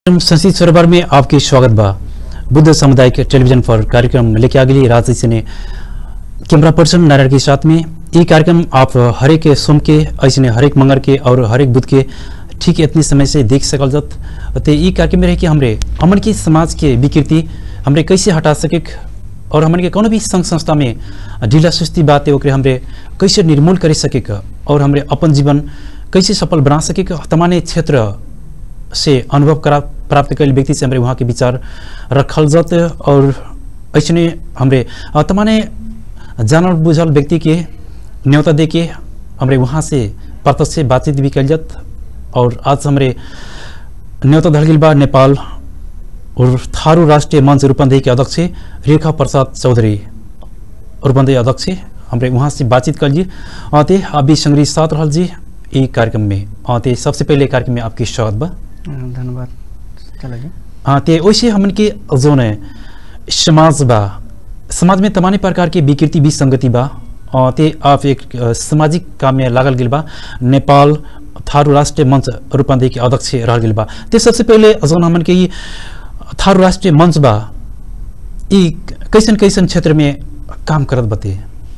संस्कृत सरोवर में आपके स्वागत बा बुद्ध सामुदायिक टेलीविजन पर कार्यक्रम लेके आ गई राज से ने कैमरा पर्सन नारायण के साथ में ये कार्यक्रम आप हरेक सोम के ऐसे हरेक मंगर के और हरेक बुध के ठीक इतनी समय से देख सकल जत ते ये कार्यक्रम में रह के हमरे हमन के समाज के विकृति हमरे कैसे हटा सके और हमन के कोनो भी संघ संस्था में ढीला सुस्ती बात है ओकरे हमरे कैसे निर्मूल कर सके और हमरे अपन जीवन कैसे सफल बना सके तमाने क्षेत्र से अनुभव करा प्राप्त कैल व्यक्ति से हमरे वहाँ के विचार रखल जत और ऐसने हमरे अ, तमाने जानल बुझल व्यक्ति के न्योता दे के हमरे वहाँ से प्रत्यक्ष बातचीत भी कैल जत और आज हमरे न्योता धल गेल बा नेपाल और थारू राष्ट्रीय मंच रूपन्देही के अध्यक्ष रेखा प्रसाद चौधरी रूपन्देही अध्यक्ष हमरे वहाँ से बातचीत कर जी ते अभी संग्रही साथ रहल जी ई कार्यक्रम में अ, ते सबसे पहले कार्यक्रम में आपकी स्वागत बा धन्यवाद चलो जी हाँ ते वैसे हमन के जोन है समाज बा समाज में तमाने प्रकार के विकृति विसंगति बा अ, ते आप एक अ, सामाजिक काम में लागल गेल बा नेपाल थारू राष्ट्रीय मंच रूपन्देही के अध्यक्ष रह गेल बा ते सबसे पहले जोन हमन के ई थारू राष्ट्रीय मंच बा ई कैसन कैसन क्षेत्र में काम करत बते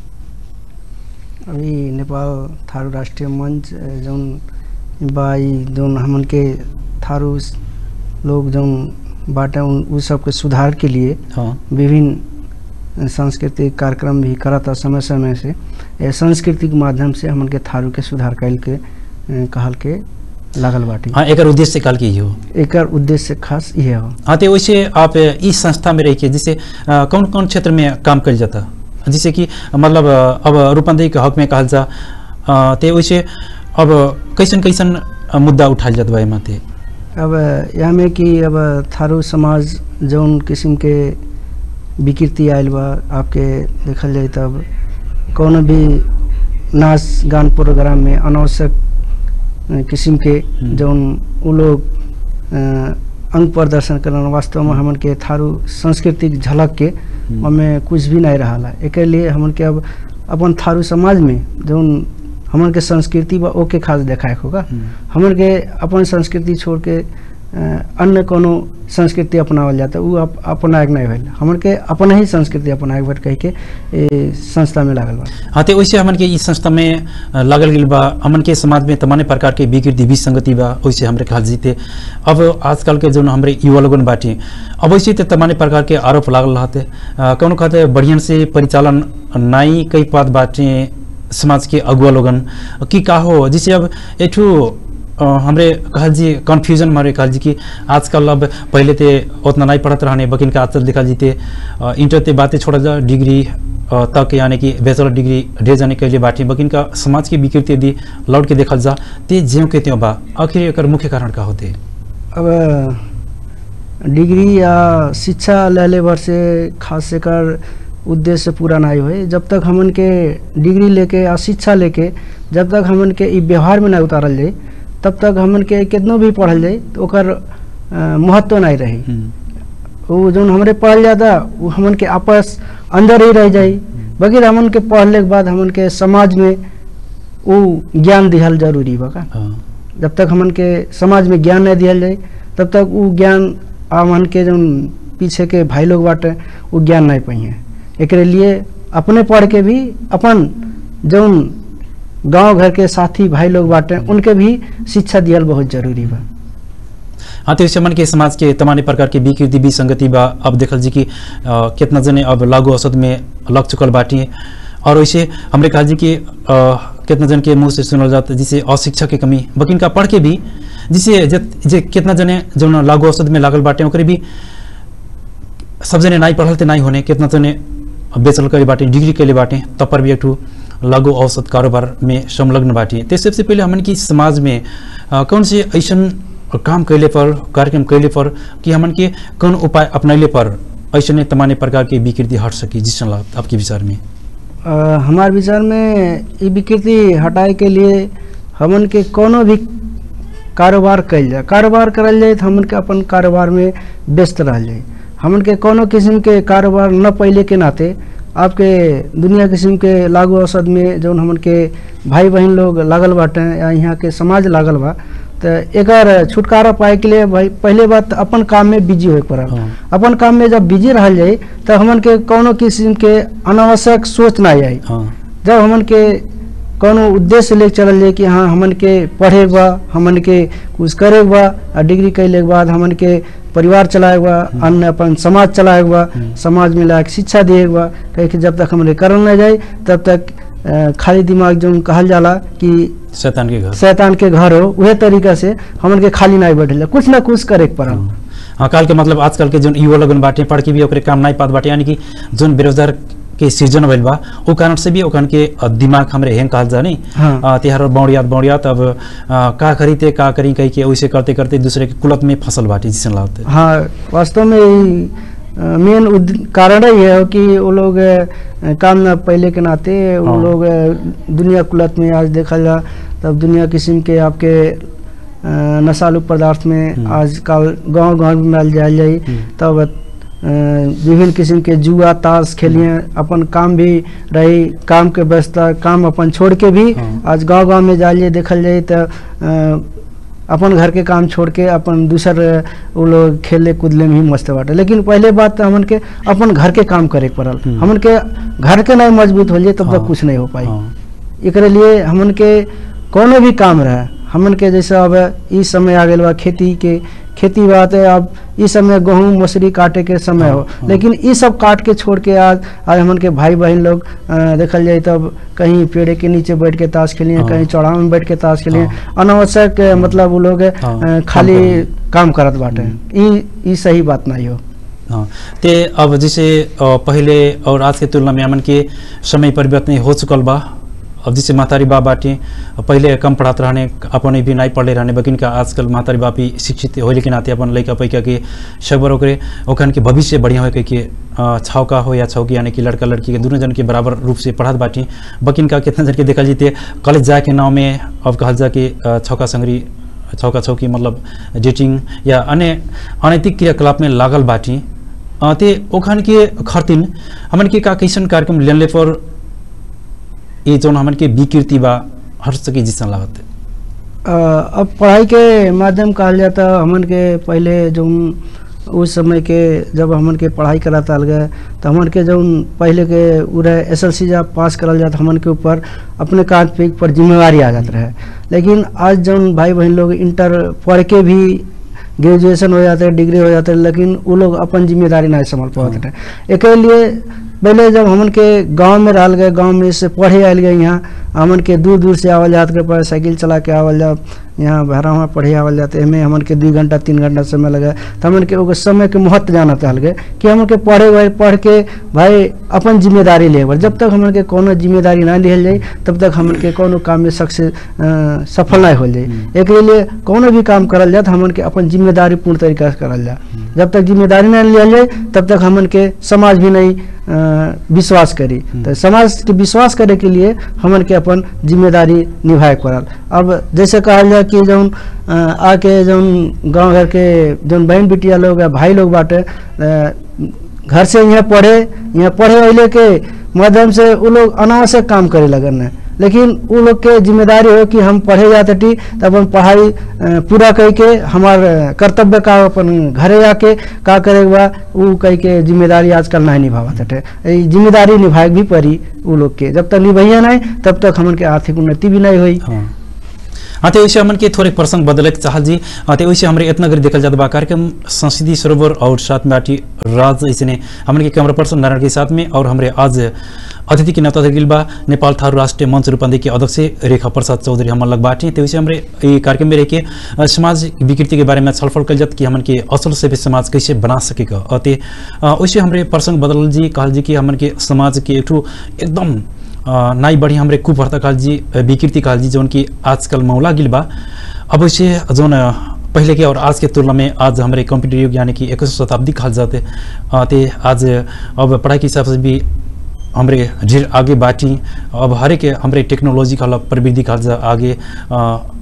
अभी नेपाल थारू राष्ट्रीय मंच अ, जौन बा ई जौन हमन के थारू स- लोग जौन बाटे उन उ सब के सुधार के लिए हाँ विभिन्न सांस्कृतिक कार्यक्रम भी करता समय समय से ए सांस्कृतिक माध्यम से हमन के थारू के सुधार कैल के अ, कहल के लागल बाटी हाँ एकर उद्देश्य काल के ई हो एकर उद्देश्य खास इहे हो हाँ तो वैसे आप इस संस्था में रह के जैसे अ, कौन कौन क्षेत्र में काम कर जाता जैसे कि मतलब अ, अब रूपन्देही के हक में कहल जा अ, ते वैसे अब कैसन कैसन अ, मुद्दा उठाल जात बा एमा ते अब यहाँ में कि अब थारू समाज जौन किस्म के विकृति आयल बा आपके देखल जाए तब कौनो भी नाच गान प्रोग्राम में अनावश्यक अ, किस्म के हम्म। जौन उ लोग अ, अंग प्रदर्शन करन वास्तव में हमन के थारू सांस्कृतिक झलक के हम्म। हमें कुछ भी नहीं रहा एक लिए हमन के अब अपन थारू समाज में जौन हमन के संस्कृति बा ओके खास देखाए होगा हमन के अपन संस्कृति छोड़ के अ, अन्य कोनो संस्कृति अपनावल जाता उ अप, अपनाएक नहीं भेल हमन के अपन ही संस्कृति अपनाएक भेल कह के ए, संस्था में लागल बा हाँ तो वैसे हमन के इस संस्था में अ, लागल गेल बा हमन के समाज में तमाने प्रकार के विकृति विसंगति बा वैसे हमरे कहल जीते अब आजकल के जो हमरे युवा लोगन बाटी अब वैसे तो तमाने प्रकार के आरोप लागल रहते अ, कौनो कहते बढ़िया से परिचालन नाई कई बात बाटे समाज के अगुआ लोगन कि का हो जिसे अब एठू अ, हमरे कहल जी कन्फ्यूजन मारे कहल जी कि आजकल अब पहले ते उतना नहीं पढ़त रहने बकिन का आजकल देखल जीते अ, इंटर ते बातें छोड़ जा डिग्री अ, तक यानी कि बैचलर डिग्री ढेर जाने के लिए बाटी बकिन का समाज की विकृति यदि लौट के देखल जा ते ज्यों के त्यों बा आखिर एकर मुख्य कारण का होते अब डिग्री या शिक्षा लेले भर से खास एकर उद्देश्य पूरा नहीं हुए जब तक हमन के डिग्री लेके या शिक्षा लेके जब तक हमन के ई व्यवहार में नहीं उतारल जाए तब तक हमन के कितनो भी पढ़ल जाए तो ओकर अ, महत्व नहीं रही वो जौन हमरे पढ़ल जाता वो हमन के आपस अंदर ही रह जाई बगैर हमन के पढ़ले के बाद हमन के समाज में वो ज्ञान दिहल जरूरी बा का हाँ जब तक हमन के समाज में ज्ञान नहीं दिहल जाए तब तक वो ज्ञान हमन के जौन पीछे के भाई लोग बाटे वो ज्ञान नहीं पाइए एकरे लिए अपने पढ़ के भी अपन जौन गांव घर के साथी भाई लोग बाटे उनके भी शिक्षा दिहल बहुत जरूरी बा हाँ तो इस मन के समाज के तमाने प्रकार के विकृति विसंगति बा अब देखल जी कि अ, कितना जने अब लागू औसत में लग चुकल बाटी और वैसे हमरे कहल जी कि अ, कितना जन के मुंह से सुनल जाता जिसे अशिक्षा के कमी बकिन का पढ़ के भी जिसे जे, जे कितना जने जो लागू औसत में लागल बाटे ओकरे भी सब जने नहीं पढ़ल ते नहीं होने कितना जने बेचल करे बाटे डिग्री के लिए बाटे तब पर भी एक ठो लघु औसत कारोबार में संलग्न बाटी ते सबसे पहले हमन की समाज में अ, कौन से ऐसन काम कैले पर कार्यक्रम कैले पर कि हमन के कौन उपाय अपनैले पर ऐसने तमाने प्रकार के विकृति हट सकी जिस आपके विचार में अ, हमार विचार में ई विकृति हटाए के लिए हमन के कोनो भी कारोबार कल जाए कारोबार करल जाए तो हमन के अपन कारोबार में व्यस्त रह जाए हमन के कोनो किस्म के कारोबार न पहले के नाते आपके दुनिया किस्म के लागू औसत में जौन हमन के भाई बहन लोग लागल बाटे या यहाँ के समाज लागल बा तो एकर छुटकारा पाए के लिए भाई पहले बात अपन काम में बिजी होए पड़ल हाँ। अपन काम में जब बिजी रहल जाई तो हमन के कोनो किस्म के अनावश्यक सोच ना आई हाँ जब हमन के कोनो उद्देश्य लेके चलल जाए कि हाँ हमन के पढ़े के बा हमन के कुछ करे के बा आ डिग्री कैले के बाद हमन के परिवार चलाए के बा अन्य अपन समाज चलाए के बा हम्म। समाज में लाके शिक्षा दिए के बा कहे कि जब तक हमन के करल ना जाए तब तक अ, खाली दिमाग जो कहल जाला कि शैतान के घर शैतान के घर हो उहे तरीका से हमन के खाली नहीं बैठे कुछ ना कुछ करे के पड़ल हाँ काल के मतलब आजकल के जोन युवा लगन बाटे पढ़ के भी ओकरे काम नहीं पात बाटे यानी कि जोन बेरोजगार के सृजन भइल बा ओ कारण से भी ओखन के अ, दिमाग हमरे हेंग कहल जा नहीं हाँ। अ, तिहार बौड़ियात बौड़ियात अब अ, का करी ते का करी कही के वैसे करते करते दूसरे के कुलत में फसल बाटे जिसन लागते हाँ वास्तव में मेन कारण ही है कि वो लोग अ, काम न पहले के नाते वो हाँ। लोग अ, दुनिया कुलत में आज देखा जा तब दुनिया किस्म के आपके अ, नशालु पदार्थ में हम्म। आजकल गांव गांव में मिल जाए जाई हम्म। तब अ, विभिन्न किस्म के जुआ ताश खेलिए अपन काम भी रही काम के व्यवस्था काम अपन छोड़ के भी हाँ। आज गांव गांव में जाइए देखल जाए तो अ, अपन घर के काम छोड़ के अपन दूसर वो लोग खेले कूदले में ही मस्त बाटे लेकिन पहले बात तो हमन के अपन घर के काम करे के पड़ल हम्म। हमन के घर के नहीं मजबूत हो जाए तब हाँ। तक कुछ नहीं हो पाई हाँ। एकरे लिए हमन के कोनो भी काम रहे हमन के जैसे अब ई समय आ गया बा खेती के खेती बात है अब ई समय गेहूं मसूरी काटे के समय हाँ, हो हाँ। लेकिन ई सब काट के छोड़ के आज आज हमन के भाई बहन लोग अ, देखल जाए तब कहीं पेड़ के नीचे बैठ के ताश खेलिए हाँ। कहीं चौड़ाव में बैठ के ताश खेलिए हाँ। अनावश्यक अ, मतलब वो लोग अ, हाँ, काम खाली करत। काम करत बाटे हम्म। ई ई सही बात नहीं हो हाँ ते अब जैसे अ, पहले और आज के तुलना में हमन के समय परिवर्तन हो चुकल बा अब जैसे महतारी बाप बाटे पहले कम पढ़ात रहने अपन भी नहीं पढ़ले रहने बकिन का आजकल महतारी बाप भी शिक्षित होले के नाते अपन लड़का पैका के सबर ओकरे ओखन के भविष्य बढ़िया हो कह के अ, छौका हो या छौकी यानी कि लड़का लड़की के दोनों जन के बराबर रूप से पढ़ात बाटी बकिन का कितना जन के देखल जीते कॉलेज जाए के नाव में अब कहल जा कि अ, छौका संगरी छौका छौकी मतलब डेटिंग या अन्य अनैतिक क्रियाकलाप में लागल बाटी अ, ते ओखन के खर्तिन हमन के का कैसन कार्यक्रम लेनले पर ये जौन हमन के विकृति बा हर सके जिसन लागत अ, अब पढ़ाई के माध्यम कहल जाता हमन के पहले जो उस समय के जब हमन के पढ़ाई कराता गए तो हमन के जो पहले के उ रहे एस एल सी जब पास करल जाता हमन के ऊपर अपने कांध पे पर जिम्मेवारी आ जात रहे लेकिन आज जो भाई बहन लोग इंटर पढ़ के भी ग्रेजुएशन हो जाते डिग्री हो जाते लेकिन वो लोग अपन जिम्मेदारी नहीं संभाल पाते रहे एक लिए पहले जब हमन के गांव में रहल गए गांव में से पढ़े आयल गए यहाँ हमन के दूर दूर से आवल जात के पर साइकिल चला के आवल जात यहाँ भरा हुआ पढ़े आवल जाते एमे हमन के दू घंटा तीन घंटा समय लगे तो हमन के ओकर समय के महत्व जाना चाहल गए कि हमन के पढ़े हुए पढ़ के भाई अपन जिम्मेदारी ले जब तक हमन के कोनो जिम्मेदारी ना लिहल जाए तब तक हमन के कोनो काम में सक्सेस सफल नहीं हो जाए एक लिए कोनो भी काम करल जाए तो हमन के अपन जिम्मेदारी पूर्ण तरीका से करल जाए जब तक जिम्मेदारी नहीं लिया जाए तब तक हमन के समाज भी नहीं अ, विश्वास करी तो समाज के विश्वास करे के लिए हमन के अपन जिम्मेदारी निभाए के पड़ल अब जैसे कहल जाए कि जौन अ, आके जौन गांव घर के जौन बहन बिटिया लोग या भाई लोग बाटे अ, घर से यहाँ पढ़े यहाँ पढ़े अले के माध्यम से वो लोग अनावश्यक काम करे लगन है लेकिन वो लोग के जिम्मेदारी हो कि हम पढ़े जाते टी तो अपन पढ़ाई अ, पूरा कह के हमार अ, कर्तव्य का अपन घरे आके का करे के बा वो कह के जिम्मेदारी आजकल नहीं निभावत हटे ई जिम्मेदारी निभाए के भी पड़ी वो लोग के जब तक निभैया नहीं तब तक हमन के आर्थिक उन्नति भी नहीं हुई हाँ हाँ तो वैसे हमन के थोड़े प्रसंग बदले के चाहल जी हाँ तो वैसे हमारे इतना कर देखल जाता बा कार्यक्रम संस्कृति सरोवर और साथ में बाटी राज ऐसे हमन के कैमरा पर्सन नारायण के साथ में और हमारे आज अतिथि के न्योता दिल बा नेपाल थारू राष्ट्रीय मंच रूपंदे के अध्यक्ष रेखा प्रसाद चौधरी हमन लग बाटी तो वैसे हमारे ये कार्यक्रम में रह के अ, समाज विकृति के बारे में छलफल कल जात कि हमन के असल से भी समाज कैसे बना सकेगा और ते अ, वैसे हमारे प्रसंग बदल जी कहल जी कि हमन के समाज के एक ठो एकदम अ, नाई बड़ी हमरे कुप्रथा काल जी अ, विकृति काल जी जौन की आजकल मौला गिल बा अब वैसे जौन अ, पहले के और आज के तुलना में आज हमारे कंप्यूटर युग यानी कि इक्कीस शताब्दी कहल जाते अ, ते आज अब पढ़ाई के हिसाब से भी हमरे ढेर आगे बाटी अब हर एक हमरे टेक्नोलॉजी का प्रवृत्ति कहल जा आगे अ,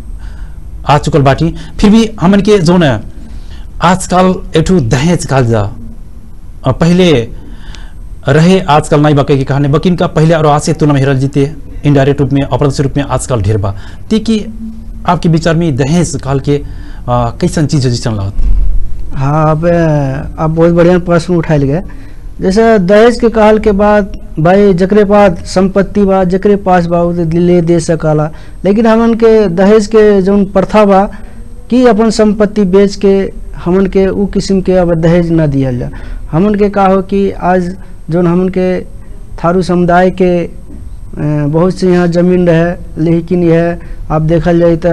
आ चुकल बाटी फिर भी हमन के जौन आजकल एक ठो दहेज कहल जा अ, पहले रहे आजकल नहीं बके की कहानी बकिन का पहले और आज से तुलना में हेरल जीते इनडायरेक्ट रूप में अप्रत्यक्ष रूप में आजकल ढेर बा ती कि आपके विचार में दहेज काल के आ, कैसन चीज जैसन लगत हाँ अब अ, आप बहुत बढ़िया प्रश्न उठायल गए जैसे दहेज के कहल के बाद भाई जकरे पास संपत्ति बा जकरे पास बा उ तो ले दे सकला लेकिन हमन के दहेज के जौन प्रथा बा कि अपन संपत्ति बेच के हमन के उ किस्म के अब दहेज न दियल जा हमन के का हो कि आज जौन हमन के थारू समुदाय के अ, बहुत से यहाँ जमीन रहे लेकिन यह आप देखल जाए तो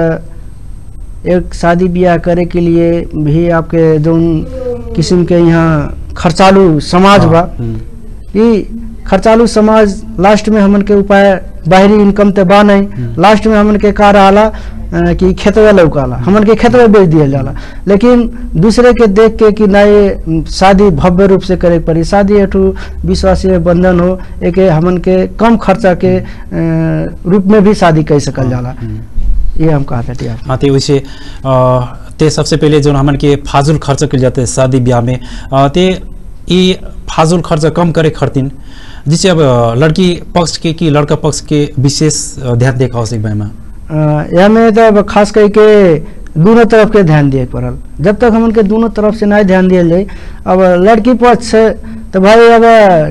एक शादी ब्याह करे के लिए भी आपके जौन किस्म के यहाँ खर्चालू समाज बा हम्म, कि खर्चालू समाज लास्ट में हमन के उपाय बाहरी इनकम ते बा नहीं हम्म। लास्ट में हमन के का रहला अ, कि खेतवे लौकाला हमन के खेतवे बेच दिया जाला लेकिन दूसरे के देख के कि नहीं शादी भव्य रूप से करे के पड़ी शादी एठू विश्वासीय बंधन हो एक हमन के कम खर्चा के अ, रूप में भी शादी कर सकल जाला हम्म। ये हम कहते थे आप हाँ ते वैसे आ, ते सबसे पहले जो हमन के फाजुल खर्च कर जाते हैं शादी ब्याह में आ, ते ये फाजुल खर्च कम करे खरतीन जिससे अब आ, लड़की पक्ष के कि लड़का पक्ष के विशेष आ, ध्यान देखा आवश्यक बा एमा यह में तो अब खास करके दोनों तरफ के ध्यान दिए पड़ल जब तक हमन के दोनों तरफ से नहीं ध्यान दिया जाए अब लड़की पक्ष से तो भाई अब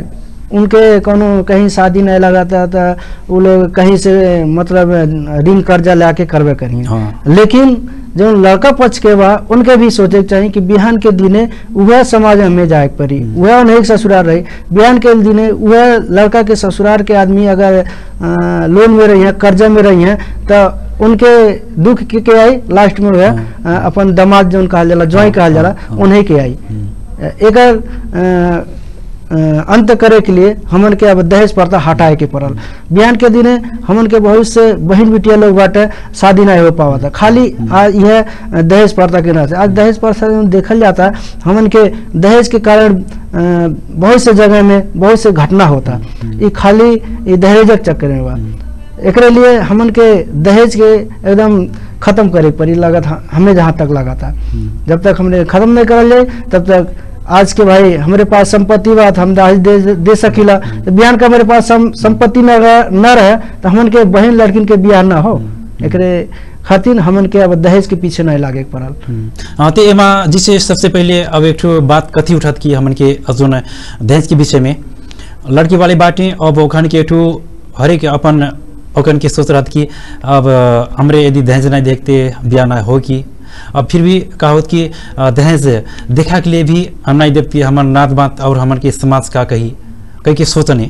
उनके कोनो कहीं शादी नहीं लगाता तो वो लोग कहीं से मतलब ऋण कर्जा लाके करबे करिए हाँ। लेकिन जो लड़का पक्ष के बा उनके भी सोचे के चाहिए कि बिहान के दिने वह समाज में हमें जाए के पड़ी वह नहीं ससुराल रही बिहान के दिने वह लड़का के ससुराल के आदमी अगर अ, लोन में रही है कर्जा में रही है तो उनके दुख के, के आई लास्ट में वह अ, अपन दामाद जो कहल जाला ज्वाई कहल जाला हाँ। उन्हीं के आई हम्म, एकर अ, अ, अंत करे के लिए हमन के अब दहेज प्रथा हटाए के पड़ल बिहान के दिने हमन के बहुत से बहन बिटिया लोग बाटे शादी नहीं हो पावा था खाली आज यह दहेज प्रथा के ना से आज दहेज प्रथा में देखल जाता है हमन के दहेज के कारण अ, बहुत से जगह में बहुत से घटना होता ये खाली ये दहेजक चक्कर में बा एकरे लिए हमन के दहेज के एकदम खत्म करे के पड़ी लागत ह- हमें जहाँ तक लगा था हम्म। जब तक हमने खत्म नहीं करल जाए तब तक आज के भाई हमारे पास संपत्ति बा तो हम दहेज दे, दे सकीला तो बिहान का हमारे पास सम, संपत्ति न रह, न रहे तो हमन के बहन लड़किन के बियाह ना हो एकरे खातिर हमन के अब दहेज के पीछे नहीं लागे के पड़ल हम्म। हाँ ते एमा जिसे सबसे पहले अब एक ठो बात कथी उठत की हमन के जोन दहेज के विषय में लड़की वाले बाटे अब ओखन के एक ठो हरेक अपन ओखन के सोच रहत कि अब अ, हमरे यदि दहेज नहीं देखते ब्याह ना हो कि अब फिर भी का होत कि अ, दहेज देखा के लिए भी हम नहीं देखती हमर नात बात और हमन के समाज का कही कही के सोचने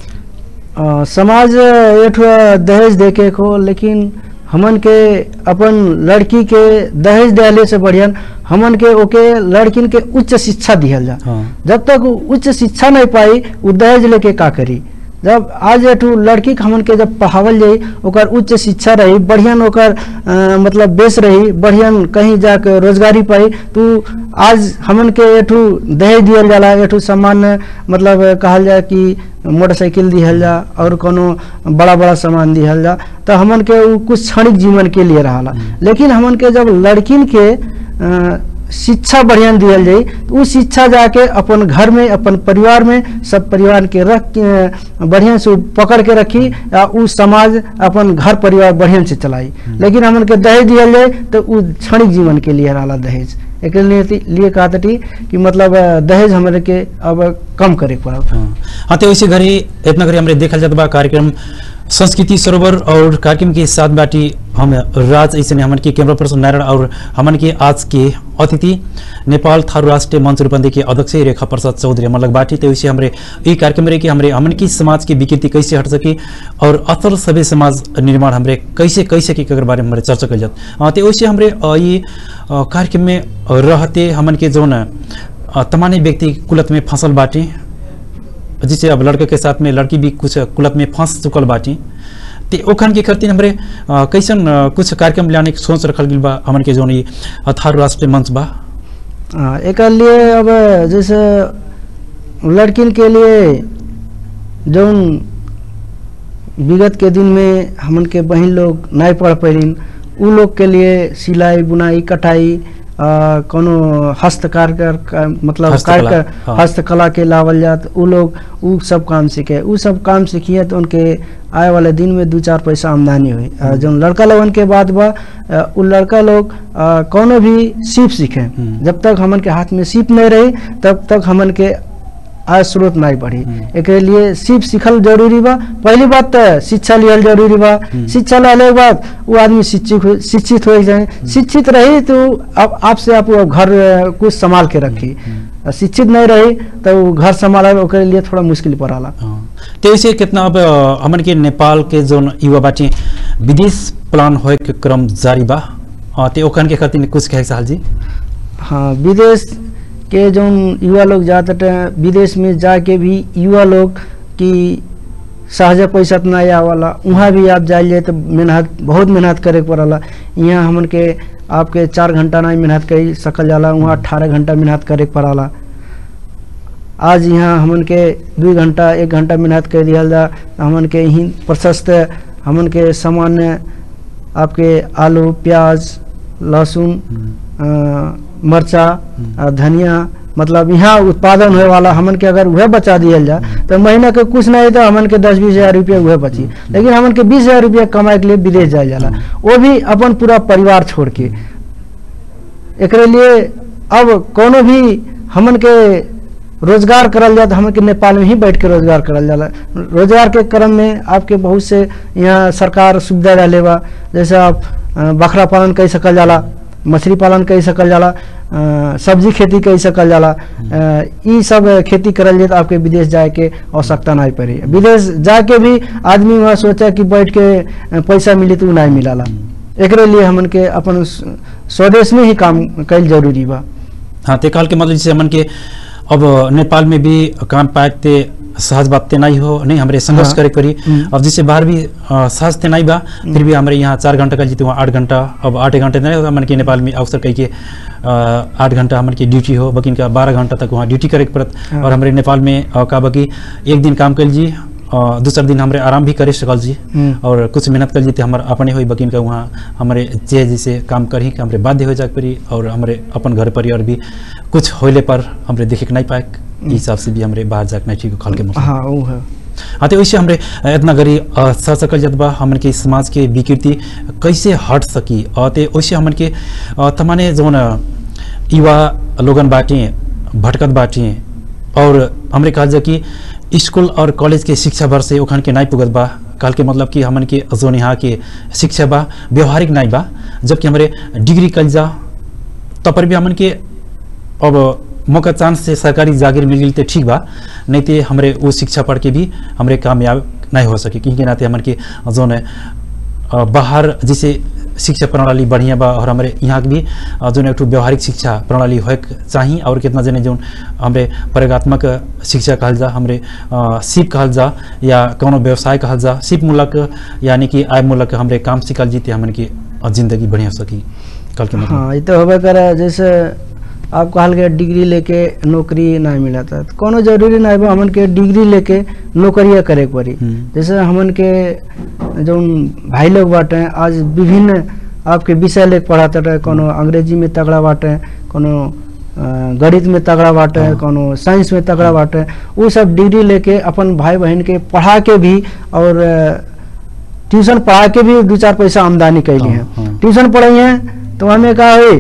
अ, समाज एक ठो दहेज देके को लेकिन हमन के अपन लड़की के दहेज दिले से बढ़िया हमन के ओके लड़किन के उच्च शिक्षा दिहल जा हाँ जब तक उ उच्च शिक्षा नहीं पाई उ दहेज लेके का करी जब आज एठू लड़की के हमन के जब पढ़ावल जाई ओकर उच्च शिक्षा रही बढ़िया ओकर अ, मतलब बेस रही बढ़िया कहीं जाके रोजगारी पाई तो आज हमन के एठू दहेज दियल जाला एठू सामान्य मतलब कहल जाए कि मोटरसाइकिल दिहल जा और कोनो बड़ा बड़ा सामान दिहल जा तो हमन के उ कुछ क्षणिक जीवन के लिए रहाला लेकिन हमन के जब लड़किन के अ, शिक्षा बढ़िया दियल जाई तो उ शिक्षा जाके अपन घर में अपन परिवार में सब परिवार के रख के बढ़िया से उ पकड़ के रखी आ उ समाज अपन घर परिवार बढ़िया से चलाई लेकिन हमन के दहेज दियल जाए तो उ क्षणिक जीवन के लिए रहला दहेज एक लिए लिए कहा थी कि मतलब अ, दहेज हमारे के अब कम करे के पड़ल हाँ हाँ तो वैसे घड़ी इतना घड़ी हमरे देखल जात बा कार्यक्रम संस्कृति सरोवर और कार्यक्रम के साथ बाटी हम राज ऐसे हमन के कैमरा पर्सन नारायण और हमन के आज के अतिथि नेपाल थारू राष्ट्रीय मंच रूपंदे के अध्यक्ष रेखा प्रसाद चौधरी हमन लग बाटी तो वैसे हमरे ई कार्यक्रम रहे कि हमरे हमन की समाज की विकृति कैसे हट सके और अतर सभ्य समाज निर्माण हमरे कैसे कैसे के बारे में हमरे चर्चा कल जात हाँ, तो वैसे हमरे अ, ये अ, कार्यक्रम में रहते हमन के जौन अ, तमाने व्यक्ति कुलत में फंसल बाटे जिससे अब लड़के के साथ में लड़की भी कुछ कुलत में फंस चुकल बाटी ते ओखन के खातिर हमरे अ, कैसन अ, कुछ कार्यक्रम लाने के सोच रखल गेल बा हमन के जौन ई थारू राष्ट्रीय मंच बा हाँ, एक लिए अब जैसे लड़किन के लिए जौन विगत के दिन में हमन के बहन लोग नहीं पढ़ पैलिन उ लोग के लिए सिलाई बुनाई कटाई आ, कोनो हस्तकार कर का, मतलब हस्तकला, कार्य हाँ। हस्तकला के लावल जात उ लोग उ सब काम सीखे उ सब काम सीखिए तो उनके आए वाले दिन में दो चार पैसा आमदनी हुई आ, जौन लड़का लोगन के बात बा आ, उ लड़का लोग आ, कोनो भी सीप सीखे हम्म। जब तक हमन के हाथ में सीप नहीं रही तब तक हमन के आय स्रोत नहीं बढ़ी हम्म। एक लिए सीप सीखल जरूरी बा पहली बात तो शिक्षा लियल जरूरी बा हम्म। शिक्षा लेने के बाद वो आदमी शिक्षित हो शिक्षित हो जाए शिक्षित रही तो अब आपसे आप वो घर अ, कुछ संभाल के रखी आ शिक्षित नहीं रही तो वो घर संभाले ओकरे लिए थोड़ा मुश्किल पड़ाला हाँ। तो ऐसे कितना अब अ, हमन के नेपाल के जोन युवा बाटी विदेश प्लान होए के क्रम जारी बा अ, ते ओखन के खातिर कुछ कहे साहल जी हाँ विदेश के जो युवा लोग जाते हैं विदेश में जाके भी युवा लोग की सहज पैसा तो नहीं आवाला वहाँ भी आप जाइए तो मेहनत बहुत मेहनत करे के पड़ला यहाँ हमन के आपके चार घंटा नहीं मेहनत कर सकल जाला वहाँ अठारह घंटा मेहनत करे के पड़ला आज यहाँ हमन के दू घंटा एक घंटा मेहनत कर दिया जा तो हमन के यहीं प्रशस्त हमन के सामान्य आपके आलू प्याज लहसुन अ, मरचा अ, धनिया मतलब यहाँ उत्पादन होए वाला हमन के अगर वह बचा दियल जा तो महीना के कुछ नहीं तो हमन के दस बीस हजार रुपया वह बची लेकिन हमन के बीस हजार रुपया कमाए के लिए विदेश जाए जाला वो भी अपन पूरा परिवार छोड़ के एकरे लिए अब कोनो भी हमन के रोजगार करल जाए तो हमन के नेपाल में ही बैठ के रोजगार करल जाला रोजगार के क्रम में आपके बहुत से यहाँ सरकार सुविधा रहले बा जैसे आप अ, बकरा पालन कर सकल जाला मछली पालन कर सकल जाला अ, सब्जी खेती कर सकल जाला अ, ई सब खेती करल जाए तो आपके विदेश जाए के आवश्यकता नहीं पड़ी विदेश जाके भी आदमी वहाँ सोचा कि बैठ के अ, पैसा मिली तो उ नहीं मिलाला एकरे लिए हमन के अपन स- स्वदेश में ही काम कईल जरूरी बा हाँ ते काल के मतलब जैसे हमन के अब नेपाल में भी काम पाए ते सहज बात ते नहीं हो नहीं हमरे संघर्ष हाँ। करे पड़ी हम्म। अब जैसे बाहर भी अ, सहज ते नहीं बा फिर भी हमारे यहाँ चार घंटा का जीते वहाँ आठ घंटा अब आठ घंटे नहीं होगा हमन के नेपाल में अवसर कही के अ, आठ घंटा हमन की ड्यूटी हो बकिन का बारह घंटा तक वहाँ ड्यूटी करे के पड़त हाँ। और हमारे नेपाल में अ, का बकी एक दिन काम कर जी अ, दूसरा दिन हमरे आराम भी करे सकल जी हम्म। और कुछ मेहनत कर जीते हमारे अपने हुई बकिन का वहाँ हमारे जे जैसे काम कर ही के हमरे बाध्य हो जाके पड़ी और हमारे अपन घर परिवार भी कुछ होले पर हमरे देखे के नहीं पाए ई हिसाब से भी हमरे बाहर जाके नहीं ठीक खल के मौसम हाँ वो है हाँ तो वैसे हमरे इतना गरी अ, सह सकल जत बा हमन के समाज के विकृति कैसे हट सकी और ते वैसे हमन के अ, तमाने जौन अ, युवा लोगन बाटे भटकत बाटे और हमरे कहल जा कि स्कूल और कॉलेज के शिक्षा भर से ओखन के नहीं पुगत बा कहल के मतलब कि हमन के जोन यहाँ के शिक्षा बा व्यवहारिक नहीं बा जबकि हमरे डिग्री कल जा तब पर भी हमन के अब मौका चांस से सरकारी जागीर मिल गई तो ठीक बा नहीं तो हमरे वो शिक्षा पढ़ के भी हमरे कामयाब नहीं हो सके क्योंकि नाते हमन के जोन है अ, बाहर जैसे शिक्षा प्रणाली बढ़िया बा और हमारे यहाँ के भी अ, जोन एक ठो व्यवहारिक शिक्षा प्रणाली होए के चाही और कितना जने जोन हमरे प्रयोगात्मक शिक्षा कहल जा हमरे अ, सिप कहल जा या कोनो व्यवसाय कहल जा सिप मूलक यानी कि आय मूलक हमरे काम सिखल जीते हमन के अ, जिंदगी बढ़िया हो सकी कल के मतलब हाँ ये तो होबे करे जैसे आप कहल के डिग्री लेके नौकरी नहीं मिला था तो कोनो जरूरी नहीं बा हमन के डिग्री लेके नौकरिया करे के पड़ी हम्म। जैसे हमन के जो भाई लोग बाटे आज विभिन्न आपके विषय लेके पढ़ाते रहे कोनो अंग्रेजी में तगड़ा बाटे कोनो अ, गणित में तगड़ा बाटे हाँ। कोनो साइंस में तगड़ा बाटे वो सब डिग्री लेके अपन भाई बहन के पढ़ा के भी और अ, ट्यूशन पढ़ा के भी दो चार पैसा आमदनी कैली हाँ, है हाँ। ट्यूशन पढ़ाई है तो हमें कहा हुई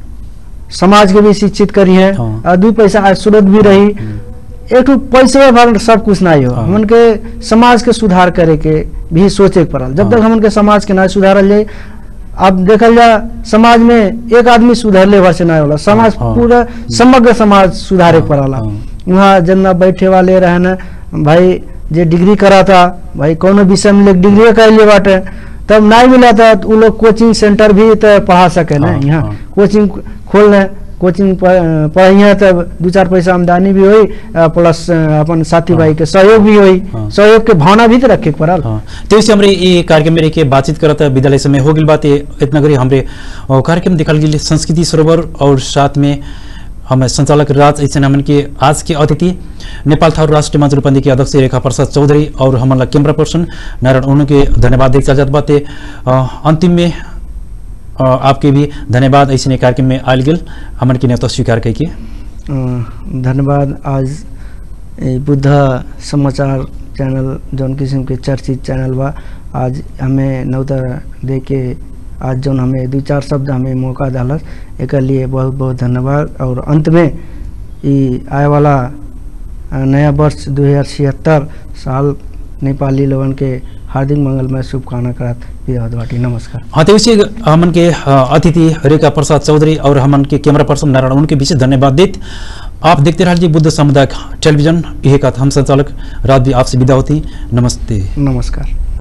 समाज के भी शिक्षित करी है हाँ। और दू पैसा आज सूरत भी रही एक ठो पैसे भर सब कुछ नहीं हो हाँ। हमन के समाज के सुधार करे के भी सोचे के पड़ल जब हाँ। तक हमन के समाज के ना सुधारल जाए अब देखल जा समाज में एक आदमी सुधरले भर से नहीं होला समाज हाँ। पूरा समग्र समाज सुधारे के हाँ, पड़ला हाँ। वहाँ जना बैठे वाले रहना भाई जे डिग्री करा था भाई कोनो विषय में लेके डिग्री कर लिए बाटे तब नहीं मिला था तो उ लोग कोचिंग सेंटर भी तो पढ़ा सके ना हाँ, यहाँ हाँ। कोचिंग खोल लें कोचिंग पढ़िए तब दू चार पैसा आमदनी भी हुई अ, प्लस अ, अपन साथी हाँ। भाई के सहयोग भी हुई हाँ। सहयोग के भावना भी तो रखे के पड़ल हाँ तो इसे हमरे ये कार्यक्रम में रह के बातचीत करत है विद्यालय समय हो गई बात ये इतना करी हमरे अ, कार्यक्रम दिखल गई संस्कृति सरोवर और साथ में हम संचालक राज ऐसे हमन के आज के अतिथि नेपाल थारू राष्ट्रीय मंच रूपंदी के अध्यक्ष रेखा प्रसाद चौधरी और हमन कैमरा पर्सन नारायण उन्हों के धन्यवाद देख चल जात बाते अ, अंतिम में अ, आपके भी धन्यवाद ऐसे कार्यक्रम में आयल गेल हमन के नेता स्वीकार करके अ, धन्यवाद आज ए बुद्ध समाचार चैनल जौन किस्म के चर्चित चैनल बा आज हमें नौता दे के आज जौन हमें दो चार शब्द हमें मौका डालस एक लिए बहुत बहुत धन्यवाद और अंत में ई आए वाला अ, नया वर्ष दो हजार छिहत्तर साल नेपाली लोगन के हार्दिक मंगलमय शुभकामना करत विदावत बाटी नमस्कार हाँ तो इसी हमन के अ, अतिथि रेखा प्रसाद चौधरी और हमन के कैमरा पर्सन नारायण उनके विशेष धन्यवाद देत आप देखते रहिए बुद्ध सामुदायिक टेलीविजन यही का हम संचालक रात भी आपसे विदा होती नमस्ते नमस्कार